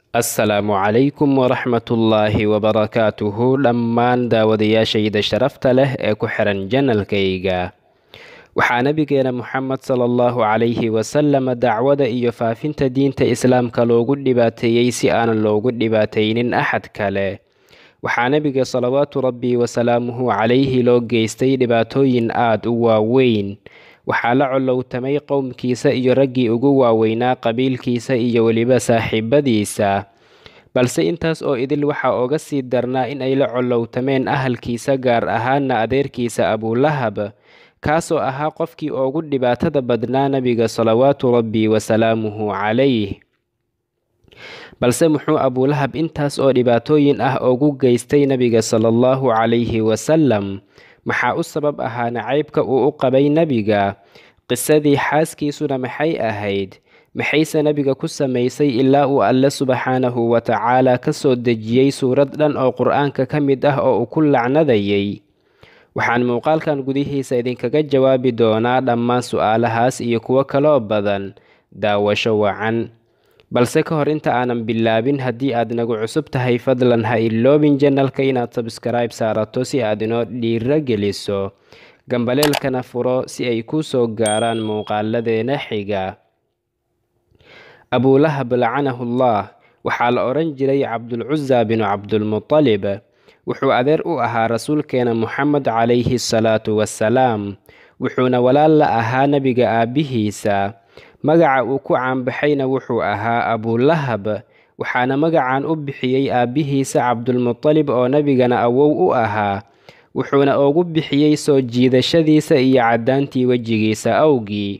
assalaamu calaykum waraxmatullaahi wabarakaatuhu dhammaan daawadayaashayda sharafta leh ee ku xiran janalkayga waxaa nabigeena moxamed sala allahu calayhi wasalama dacwada iyo faafinta diinta islaamka loogu dhibaateeyey si aanan loogu dhibaataynin axad kale waxaa nebiga salawaatu rabbi wasalaamuhu calayhi loo geystay dhibaatooyin aada u waaweyn waxaa la collowtamay qowmkiisa iyo raggii ugu waaweynaa qabiilkiisa iyo weliba saaxiibadiisa balse intaas oo idil waxaa oga sii darnaa in ay la collowtameen ahalkiisa gaar ahaana adeerkiisa abulahab kaasoo ahaa qofkii ugu dhibaatada badnaa nebiga salawaatu rabbi wasalaamuhu calayh balse muxuu abulahab intaas oo dhibaatooyin ah ugu geystay nebiga sala allahu calayhi wasalam maxaa u sabab ahaa nacaybka uu u qabay nebiga qisadii xaaskiisuna maxay ahayd maxayse nebiga ku samaysay ilaa uu alle subxaanahu wa tacaala ka soo dejiyey suurad dhan oo qur-aanka ka mid ah oo uu ku lacnadayay waxaan muuqaalkan gudihiisa idinkaga jawaabi doonaa dhammaan su-aalahaas iyo kuwo kaloo badan daawasho wacan balse ka hor inta aanan bilaabin haddii aad nagu cusub tahay fadlan ha iloobin janalka inaad sabskribe saarato si aad inoo dhiiro geliso gambaleelkana furo si ay kuu soo gaaraan muuqaaladeena xiga abulahab lacanahullah waxaa la odhan jiray cabdulcusa binu cabdulmutalib wuxuu adeer u ahaa rasuulkeena moxamed calayhi salaatu wassalaam wuxuuna walaal la ahaa nebiga aabbihiisa magaca uu ku caanbaxayna wuxuu ahaa abulahab waxaana magacan u bixiyey aabbihiisa cabdulmutalib oo nebigana awow u ahaa wuxuuna ugu bixiyey soo jiidashadiisa iyo caddaantii wejigiisa awgii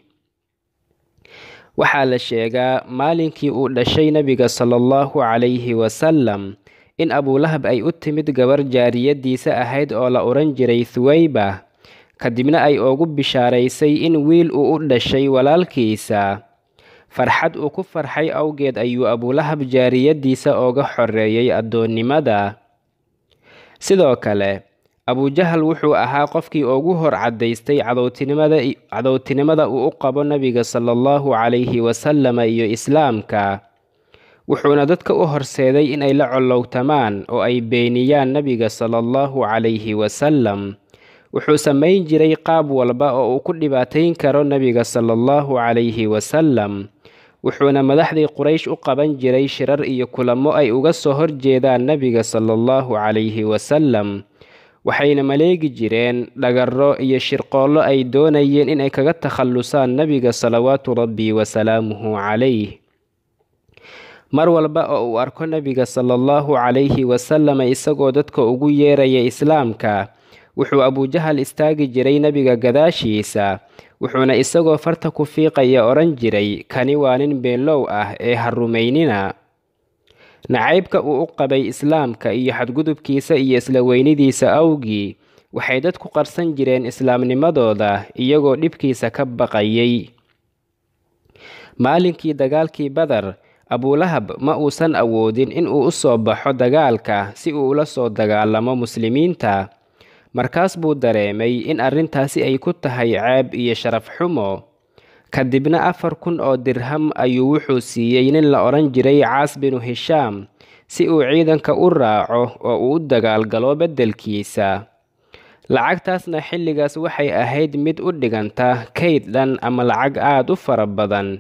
waxaa la sheegaa maalinkii uu dhashay nebiga sala allahu calayhi wasalam in abulahab ay u timid gabar jaariyadiisa ahayd oo la odhan jiray thuwayba kadibna ay ugu bishaaraysay in wiil uu u dhashay walaalkiisa farxad uu ku farxay awgeed ayuu abulahab jaariyadiisa ooga xoreeyey addoonnimada sidoo kale abujahal wuxuu ahaa qofkii ugu hor caddaystay cadowtinimada uu u qabo nebiga sala allahu calayhi wasalama iyo islaamka wuxuuna dadka u horseeday inay la collowtamaan oo ay beeniyaan nebiga sala allahu calayhi wasalam wuxuu samayn jiray qaab walba oo uu ku dhibaatayn karo nebiga sala allahu calayhi wasalam wuxuuna madaxdii quraysh u qaban jiray shirar iyo kulamo ay uga soo horjeedaan nebiga sala allahu calayhi wasalam waxayna maleegi jireen dhagarro iyo shirqoollo ay doonayeen inay kaga takhallusaan nebiga salawaatu rabbi wasalaamuhu calayh mar walba oo uu arko nebiga sala allahu calayhi wasalama isagoo dadka ugu yeeraya islaamka wuxuu abujahal istaagi jiray nebiga gadaashiisa wuxuuna isagoo farta ku fiiqaya odhan jiray kani waa nin beenlow ah ee ha rumaynina nacaybka uu u qabay islaamka iyo xadgudubkiisa iyo isla weynidiisa awgii waxay dadku qarsan jireen islaamnimadooda iyagoo dhibkiisa ka baqayay maalinkii dagaalkii badar abulahab ma uusan awoodin in uu u soo baxo dagaalka si uu ula soo dagaalamo muslimiinta markaas buu dareemay in arrintaasi ay ku tahay ceeb iyo sharaf xumo kadibna afar kun oo dirham ayuu wuxuu siiyey nin la odhan jiray caas binu hishaam si uu ciidanka u raaco oo uu u dagaalgalo beddelkiisa lacagtaasna xilligaas waxay ahayd mid u dhiganta kayd dhan ama lacag aada u fara badan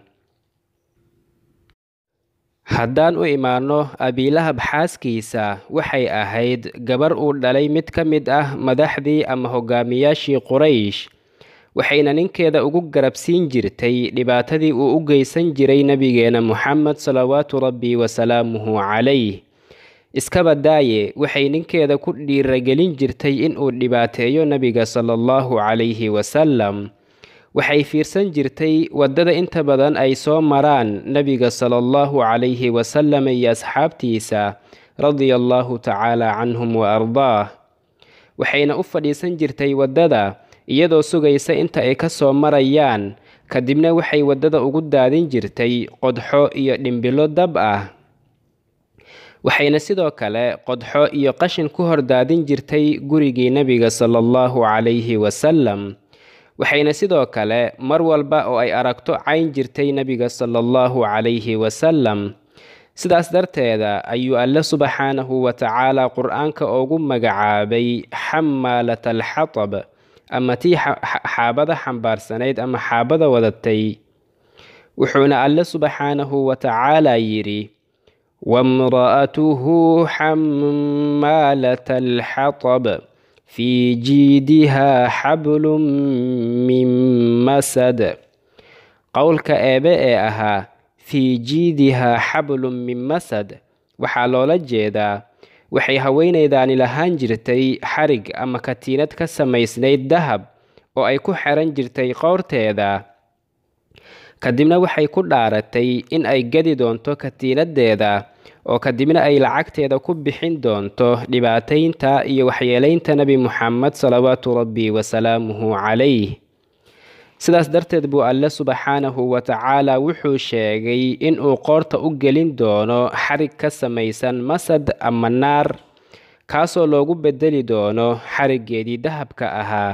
haddaan u imaanno abiilahab xaaskiisa waxay ahayd gabar uu dhalay mid ka mid ah madaxdii ama hogaamiyaashii quraysh waxayna ninkeeda ugu garabsiin jirtay dhibaatadii uu u geysan jiray nebigeena moxamed salawaatu rabbi wasalaamuhu calayh iskaba daaye waxay ninkeeda ku dhiiragelin jirtay inuu dhibaateeyo nebiga sala allahu calayhi wasalam waxay fiirsan jirtay waddada inta badan ay soo maraan nebiga sala allahu calayhi wasalam iyo asxaabtiisa radia allahu tacaala canhum wa ardaah waxayna u fadhiisan jirtay waddada iyadoo sugaysa inta ay ka soo marayaan kadibna waxay waddada ugu daadin jirtay qodxo iyo dhimbilo dab ah waxayna sidoo kale qodxo iyo qashin ku hor daadin jirtay gurigii nebiga sala allahu calayhi wasalam waxayna sidoo kale mar walba oo ay aragto cayn jirtay nebiga sala allahu calayhi wasalam sidaas darteeda ayuu alle subxaanahu wa tacaala qur-aanka ugu magacaabay xamaalata alxatab ama tii xaabada xambaarsanayd ama xaabada wadatay wuxuuna alle subxaanahu wa tacaala yidhi wamra'atuhu xamaalata alxatab fii jiidihaa xablun min masad qowlka eebe ee ahaa fii jiidihaa xablun min masad waxaa loola jeedaa waxay haweenaydaani lahaan jirtay xarig ama katiinad ka samaysnayd dahab oo ay ku xiran jirtay qowrteeda kadibna waxay ku dhaaratay in ay gadi doonto katiinadeeda oo kadibna ay lacagteeda ku bixin doonto dhibaataynta iyo waxyeelaynta nebi muxamed salawaatu rabbi wasalaamuhu calayh sidaas darteed buu alle subxaanahu wa tacaala wuxuu sheegay inuu qoorta u gelin doono xarig ka samaysan masad ama naar kaasoo loogu bedeli doono xariggeedii dahabka ahaa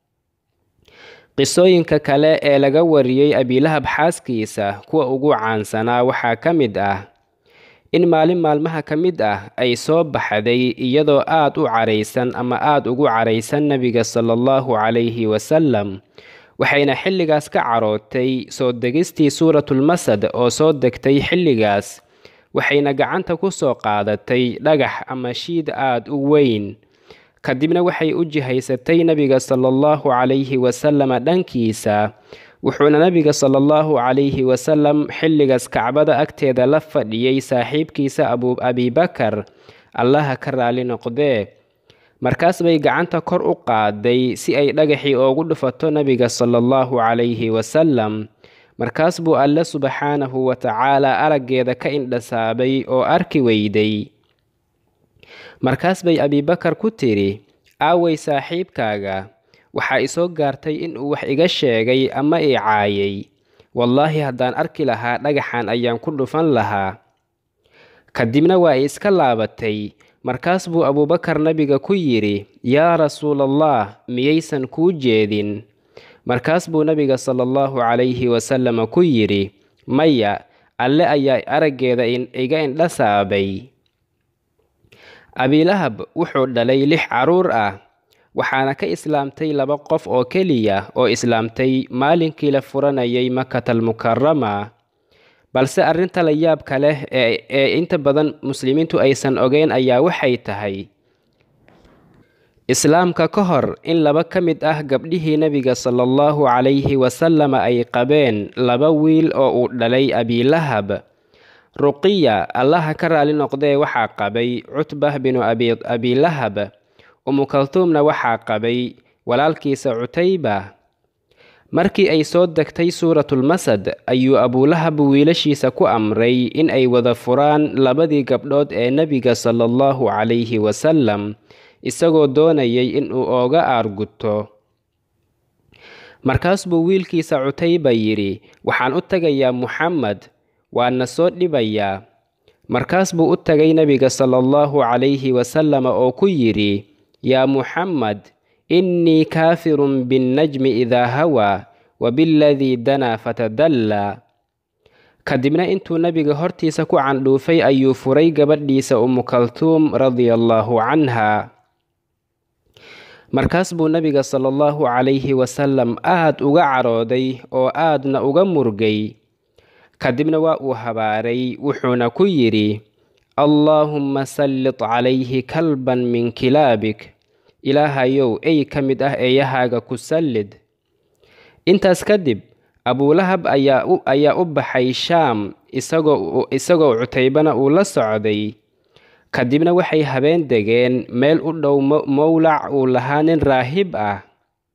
qisooyinka kale ee laga wariyey abiilahab xaaskiisa kuwa ugu caansanaa waxaa ka mid ah in maalin maalmaha ka mid ah ay soo baxday iyadoo aad u caraysan ama aad ugu caraysan nebiga sala allahu calayhi wasalam waxayna xilligaas ka carootay soo degistii suuratulmasad oo soo degtay xilligaas waxayna gacanta ku soo qaadatay dhagax ama shiid aad u weyn kadibna waxay u jihaysatay nebiga sala allahu calayhi wasalama dhankiisa wuxuuna nebiga sala allahu calayhi wasalam xilligaas kacbada agteeda la fadhiyey saaxiibkiisa abibakar allaha ka raali noqdee markaas bay gacanta kor u qaaday si ay dhagaxii oogu dhufato nebiga sala allahu calayhi wasalam markaas buu alle subxaanahu wa tacaala araggeeda ka indhasaabay oo arki weyday markaas bay abibakar ku tidhi aaway saaxiibkaaga waxaa isoo gaartay inuu wax iga sheegay ama i caayay wallaahi haddaan arki lahaa dhagaxan ayaan ku dhufan lahaa kadibna waa ay iska laabatay markaas buu abuubakar nebiga ku yidhi yaa rasuulallah miyaysan kuu jeedin markaas buu nebiga sala allahu calayhi wasalama ku yidhi maya alle ayaa araggeeda iga indha saabay abiilahab wuxuu dhalay lix carruur ah waxaana ka islaamtay laba qof oo keliya oo islaamtay maalinkii la furanayay makatal mukarama balse arrinta la yaabka leh ee inta badan muslimiintu aysan ogeyn ayaa waxay tahay islaamka ka hor in laba ka mid ah gabdhihii nebiga sala allahu calayhi wasalama ay qabeen laba wiil oo uu dhalay abiilahab ruqiya allaha ka raali noqdee waxaa qabay cutbah binu abiilahab umukaltuumna waxaa qabay walaalkiisa cutayba markii ay soo degtay suuratulmasad ayuu abuulahab wiilashiisa ku amray in ay wada furaan labadii gabdhood ee nebiga sala allahu calayhi wasalam isagoo doonayay inuu ooga aarguto markaas buu wiilkiisa cutayba yidhi waxaan u tegayaa muxamed waana soo dhibayaa markaas buu u tagay nebiga sala allahu calayhi wasalama oo ku yidhi yaa muxamed innii kaafirun binnajmi idaa hawaa wabiladii danaa fatadallaa kadibna intuu nebiga hortiisa ku candhuufay ayuu furay gabadhiisa umukaltuum radia allaahu canha markaas buu nebiga sala allahu calayhi wasalam aad uga carooday oo aadna uga murgay kadibna waa uu habaaray wuxuuna ku yidhi allaahumma sallit calayhi kalban min kilaabik ilaahayow ey ka mid ah eeyahaaga ku sallid intaas kadib abuulahab ayaa u baxay shaam isagoo cutaybana uu la socday kadibna waxay habeen degeen meel u dhow mowlac uu lahaa nin raahib ah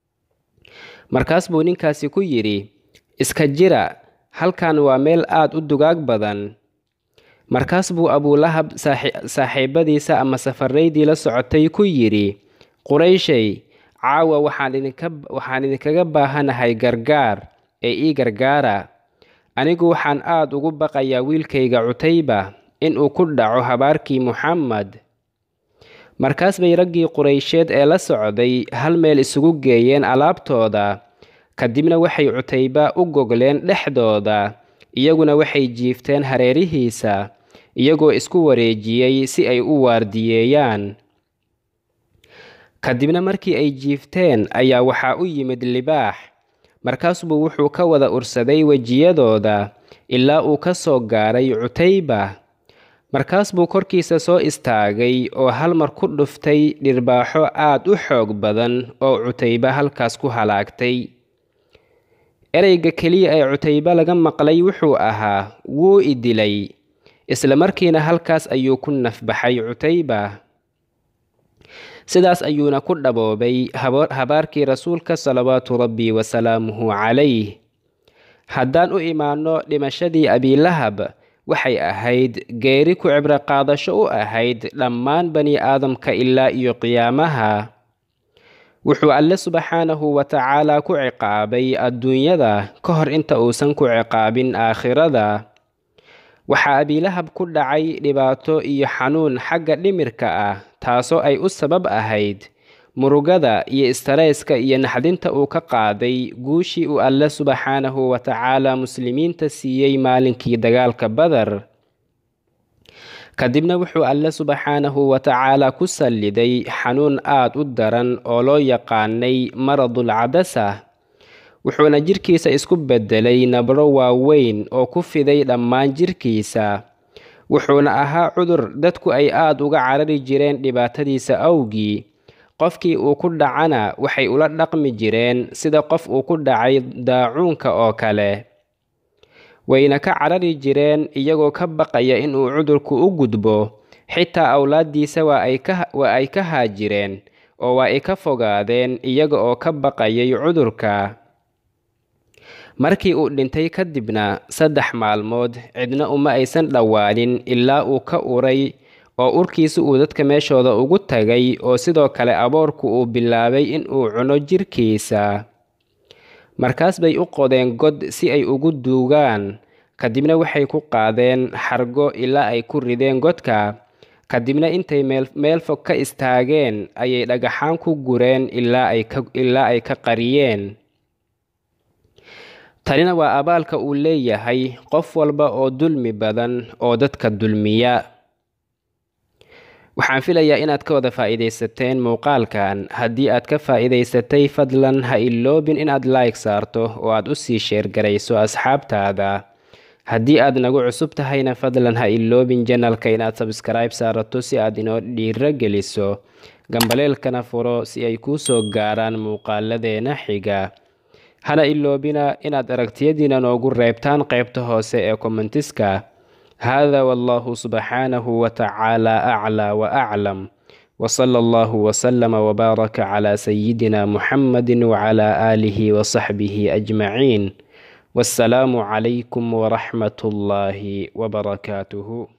markaas buu ninkaasi ku yidhi iska jira halkan waa meel aad u dugaag badan markaas buu abuulahab saaxiibadiisa ama safaraydii la socotay ku yidhi qurayshay caawa waxaan idinkaga baahanahay gargaar ee ii gargaara anigu waxaan aad ugu baqayaa wiilkayga cutayba inuu ku dhaco habaarkii muxamed markaas bay raggii quraysheed ee la socday hal meel isugu geeyeen alaabtooda kadibna waxay cutayba u gogleen dhexdooda iyaguna waxay jiifteen hareerihiisa iyagoo isku wareejiyey si ay u waardiyeeyaan kadibna markii ay jiifteen ayaa waxaa u yimid libaax markaasbuu wuxuu ka wada ursaday wejiyadooda ilaa uu ka soo gaaray cutayba markaas buu korkiisa soo istaagay oo hal mar ku dhuftay dhirbaaxo aad u xoog badan oo cutayba halkaas ku halaagtay ereyga keliya ee cutayba laga maqlay wuxuu ahaa wuu i dilay isla markiina halkaas ayuu ku nafbaxay cutayba sidaas ayuuna ku dhaboobay habaarkii rasuulka salawaatu rabbi wasalaamuhu calayh haddaan u imaanno dhimashadii abiilahab waxay ahayd geeri ku cibro qaadasho u ahayd dhammaan bani aadamka ilaa iyo qiyaamaha wuxuu alle subxaanahu wa tacaalaa ku ciqaabay adduunyada ka hor inta uusan ku ciqaabin aakhirada waxaa abiilahab ku dhacay dhibaato iyo xanuun xagga dhimirka ah taasoo ay u sabab ahayd murugada iyo istareyska iyo naxdinta uu ka qaaday guushii uu alle subxaanahu wa tacaala muslimiinta siiyey maalinkii dagaalka badar kadibna wuxuu alle subxaanahu wa tacaala ku salliday xanuun aad u daran oo loo yaqaanay maradul cadasa wuxuuna jirkiisa isku beddelay nabro waaweyn oo ku fiday dhammaan jirkiisa wuxuuna ahaa cudur dadku ay aad uga carari jireen dhibaatadiisa awgii qofkii uu ku dhacana waxay ula dhaqmi jireen sida qof uu ku dhacay daacuunka oo kale wayna ka carari jireen iyagoo ka baqaya inuu cudurku u gudbo xitaa awlaaddiisa waa ay ka haajireen oo waa ay ka fogaadeen iyaga oo ka baqayay cudurka markii uu dhintay kadibna saddex maalmood cidna uma aysan dhowaanin ilaa uu ka uray oo urkiisa uu dadka meeshooda ugu tagay oo sidoo kale aboorku uu bilaabay inuu cuno jirkiisa markaas bay u qodeen god si ay ugu duugaan kadibna waxay ku qaadeen xargo ilaa ay ku rideen godka kadibna intay meel fog ka istaageen ayay dhagaxaan ku gureen ilaa ay ka qariyeen tanina waa abaalka uu leeyahay qof walba oo dulmi badan oo dadka dulmiya waxaan filayaa inaad ka wada faa'iidaysateen muuqaalkan haddii aad ka faa'iidaysatay fadlan ha iloobin inaad like saarto oo aad u sii sheergarayso asxaabtaada haddii aad nagu cusub tahayna fadlan ha iloobin janalka inaad sabskribe saarato si aad inoo dhiiro geliso gambaleelkana furo si ay kuu soo gaaraan muuqaaladeena xiga hana iloobina inaad aragtiyadiina noogu reebtaan qaybta hoose ee kommentiska hada wallahu subxaanahu wa tacaala aclaa wa aclam wsala allahu wslama wbaaraka cla sayidina muxamadi wcla aalihi wsaxbihi ajmaciin wassalaamu calaykum waraxmat ullaahi wbarakaatuhu